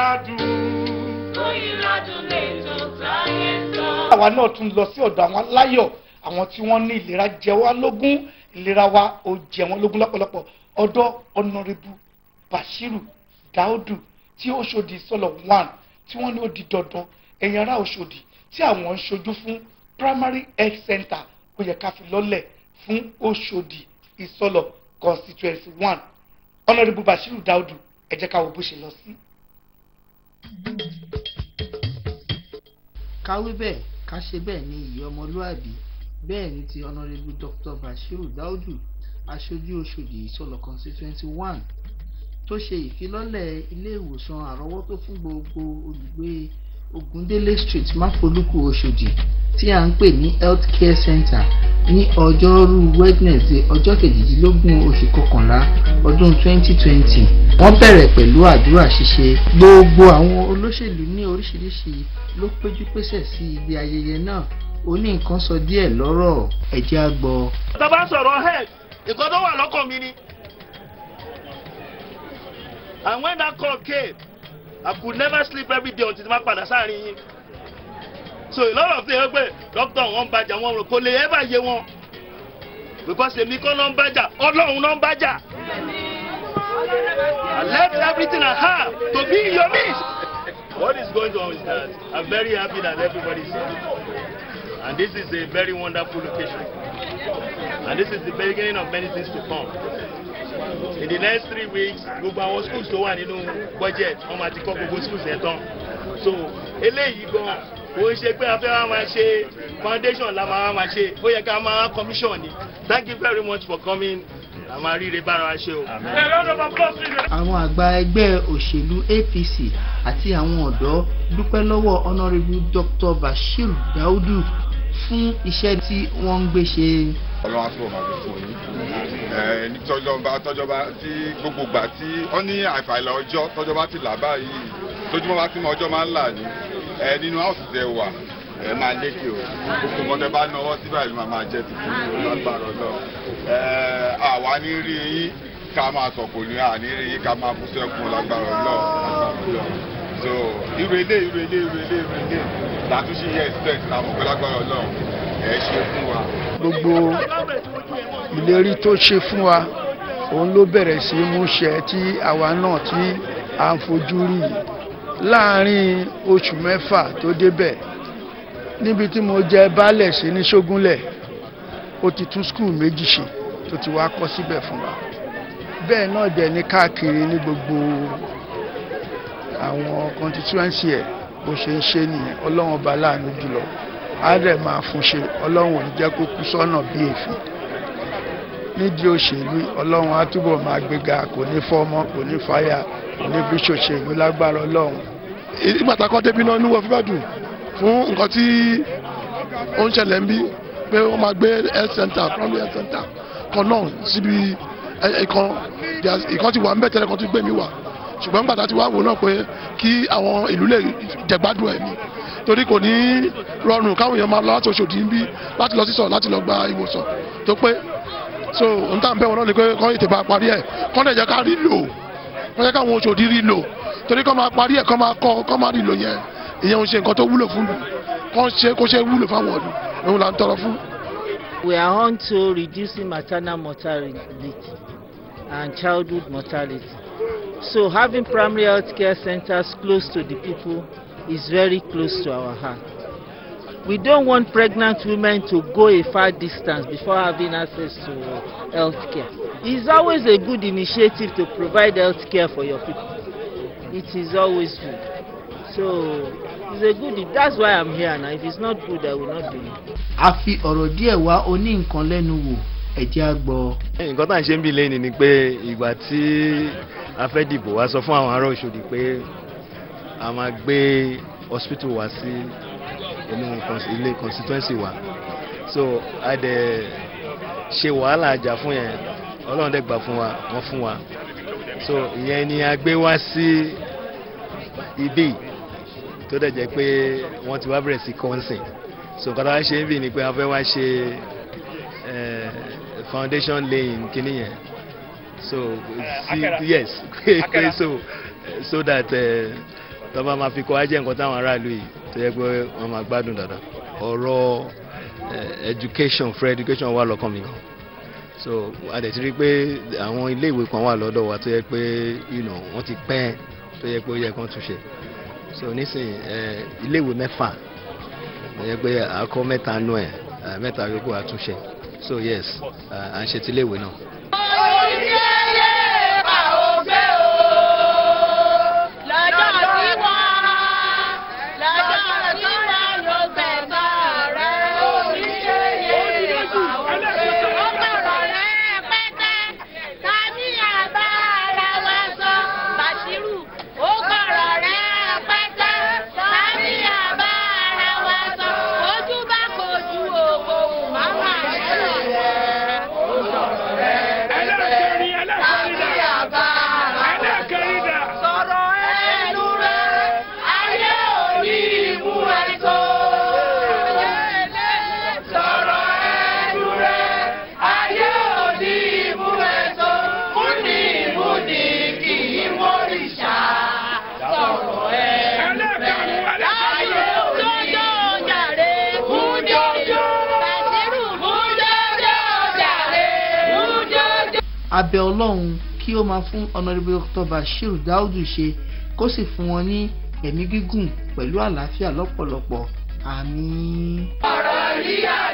ládùn. Oyinládùn lè tó táyé sọ. àwa náà tún lọ sí ọ̀dọ̀ àwọn aláyọ̀ àwọn tí wọ́n ní ìlera jẹ wá lógún ìlera wa ò jẹ wọ́n lógún lọ́pọ̀lọpọ̀ ọ̀dọ̀ ọ̀nàrẹ́bù bashiru daudu tí Òṣòdì sọ̀lọ̀ one tí wọ́n ní ó di dandan ẹ̀yin ará Òṣòdì tí àwọn ń ṣojú fún primary health center ó yẹ ká fi lọ́lẹ̀ fún Òṣòdì ìsọ̀lọ̀ constituency one ọ̀nàrẹ́bù bashiru daudu ẹ jẹ́ ká wo bó ṣe lọ sí. káwé bẹ́ẹ̀ ká ṣe bẹ́ẹ̀ ní ìyẹ́ ọmọlúàbí bẹ́ẹ̀ ni ti honourable dr bashiru daudu aṣojú Òṣòdì ìsọlọ constituency one tó ṣe ìfilọ́lẹ̀ ilé ìwòsàn àrọ́wọ́tó fún gbogbo olùgbé Ògúndélé street máfolúkú Òṣòdì tí à ń pè ní health care center ní ọjọ́rú wednesday ọjọ́ kejìdínlógún oṣù kọkànlá ọdún 2020 wọ́n bẹ̀rẹ̀ pẹ̀lú àdúrà ṣíṣe gbogbo àwọn olóṣèlú ní oríṣiríṣi ló péjú pésẹ̀ sí ibi ayẹyẹ náà ó ní nǹkan sọ díẹ̀ lọ́rọ̀ ẹ jẹ́ á gbọ́. tá a bá sọ̀rọ̀ head nǹkan tó wà lọ́kàn mi ni. and when that call came I could never sleep every day until ma padà sáàrin yín. so a lot of things pé doctor wọn bàjá wọn rò kò lè ever yé wọn because èmi kọ́ ló ń bàjá ọlọ́run ló ń bàjá. I left everything I have to be in your midst. What is going on is that I'm very happy that everybody is here. And this is a very wonderful location. And this is the beginning of many things to come. In the next three weeks, gbogbo àwọn schools tó wà nínú budget, wọ́n máa ti kọ́ gbogbo schools yẹn tán. So eléyìí gan kò ń ṣe pé a fẹ́ wá máa ṣe foundation la máa wá máa ṣe, ó yẹ ká máa commission ni. Thank you very much for coming. A máa ríire bára wa ṣe o. àwọn àgbà ẹgbẹ́ òṣèlú APC àti àwọn ọ̀dọ́ dúpẹ́ lọ́wọ́ honourable dr bashir daudu fún iṣẹ́ tí wọ́n ń gbé ṣe. ọlọ́run àti ọmọ àti fún yín ẹ ní tọ́jọba tọ́jọba tí gbogbo gbà tí wọ́n ní àìfàìlà ọjọ́ tọ́jọba ti là báyìí tójúmọ́ bá ti mọ ọjọ́ máa ń là ní ẹ nínú áùsì tẹ wà ẹ máa lékè o gbogbo nǹkan tẹ bá náwó sí báyìí máa máa jẹ tuntun ní lágbára ọlọ́run ẹ àwa ní rí yín ká máa sọ̀kò ní àní rí yín ká máa bú sẹ́kùn lágbára ọlọ́run lágbára ọlọ́run so irú ilé irú ilé irú ilé irú ilé látúnṣe yẹ expect àwọn ọ̀pẹ lágbára ọlọ́run ẹ ṣe fún wa. gbogbo ìlérí tó ṣe fún wa òun ló bẹ̀rẹ̀ sí í múṣẹ tí àwa náà tí à ń fojú rí yìí láàárín oṣù mẹ́fà tó débẹ̀ níbi tí mo jẹ baálẹ̀ sí ní ṣógúnlẹ̀ ó ti tún skul méjì ṣe tó ti wá kọ́ síbẹ̀ fún wa bẹ́ẹ̀ náà dẹ̀ ní káàkiri ní gbogbo àwọn constituency ẹ̀ bó ṣe ń ṣe nìyẹn ọlọ́run ọba láàánú jùlọ á dẹ̀ máa fún ṣe ọlọ́run ò ní jẹ́ kó kú sọ́nà bí èéfín nídìí òṣèlú ọlọ́run á túbọ̀ máa gbéga kò ní fọ́mọ́ kò ní fàyà kò ní fi ṣòṣèlú lágbára ọlọ́run. ìgbà tá a kọ́ débi náà níwọ̀ fíbàdùn fún nǹkan tí ó ń ṣẹlẹ̀ ń bí pé wọ́n máa gbé health center primary health center kan náà síbi ìkan ìkan ti wà ń bẹ̀ tẹ́lẹ̀ kan tó gbé mi wà ṣùgbọ́n gbàtà tí wàá wò náà pé kí àwọn ìlú lè jẹ̀gbádùn ẹ̀ ni torí kò ní rọrùn káwọn èèyàn máa lọ láti Òṣòdì ń bí láti lọ sísọ láti lọ gba ìwòsàn tó pé so n tà ń bẹ̀ wọn náà ni pé kọ́ ètè bá parí ẹ̀ kọ́ lè jẹ́ ká rí lò kọ́ jẹ́ káwọn Òṣòdì rí lò torí kọ́ máa parí ẹ̀ kọ́ máa kọ́ kọ́ máa rí lò yẹn ìyẹn ò ṣe nǹkan tó wúlò fún lù kọ́ ṣe kó ṣe wúlò fáwọn ọ̀dùn òun là ń tọrọ fún. We are on to reducing maternal mortality and childhood mortality. So having primary health care centers close to the people is very close to our heart. We don't want pregnant women to go a far distance before having access to health care. It's always a good initiative to provide health care for your people. It is always good. So it's a good, that's why I'm here now. If it's not good, I will not be here. a fi ọ̀rọ̀ díẹ̀ wá oní nǹkan lẹ́nu wò ẹ jẹ́ á gbọ́. nǹkan tá à ń ṣe ń bí lẹ́yìn ni pé ìgbà tí a fẹ́ dìbò wá sọ fún àwọn ará Òṣòdì pé a máa gbé hospital wá sí inú ilé constituency wa so a dẹ̀ ṣe wàhálà àjà fún yẹn Ọlọ́run dẹ̀ gbà fún wa wọ́n fún wa so ìyẹn ni a gbé wá sí ibí tó dẹ̀ jẹ́ pé wọ́n ti wá bẹ̀rẹ̀ sí kọ́ńsìn so nǹkan tá a ṣe ń bì ni pé a fẹ́ wá ṣe foundation laying kìíní yẹn so see, yes so so that tó bá máa fi kọ́ ajẹ́ nǹkan táwọn aráàlú yìí tó yẹ pé wọ́n máa gbádùn dáadáa ọ̀rọ̀ eh, education free education wà lọ́kàn mi gan so a dẹ̀ ti rí i pé àwọn iléèwé kan wà lọ́dọ̀ wa tó yẹ pé you know, wọ́n ti pẹ́ tó yẹ pé ó yẹ kán túnṣe so nísìnyí eh, iléèwé mẹ́fà tó yẹ pé àkọ́ mẹ́ta nú ẹ̀ eh, mẹ́ta yòókù àtúnṣe so yes eh, à ń ṣe ti iléèwé náà. abẹ ọlọ́run kí ó máa fún honourable dr bashir daudu ṣe kó sì fún wọn ní ẹ̀mí gígùn pẹ̀lú àlàáfíà lọ́pọ̀lọpọ̀ àmín. ọ̀rọ̀ rí àná.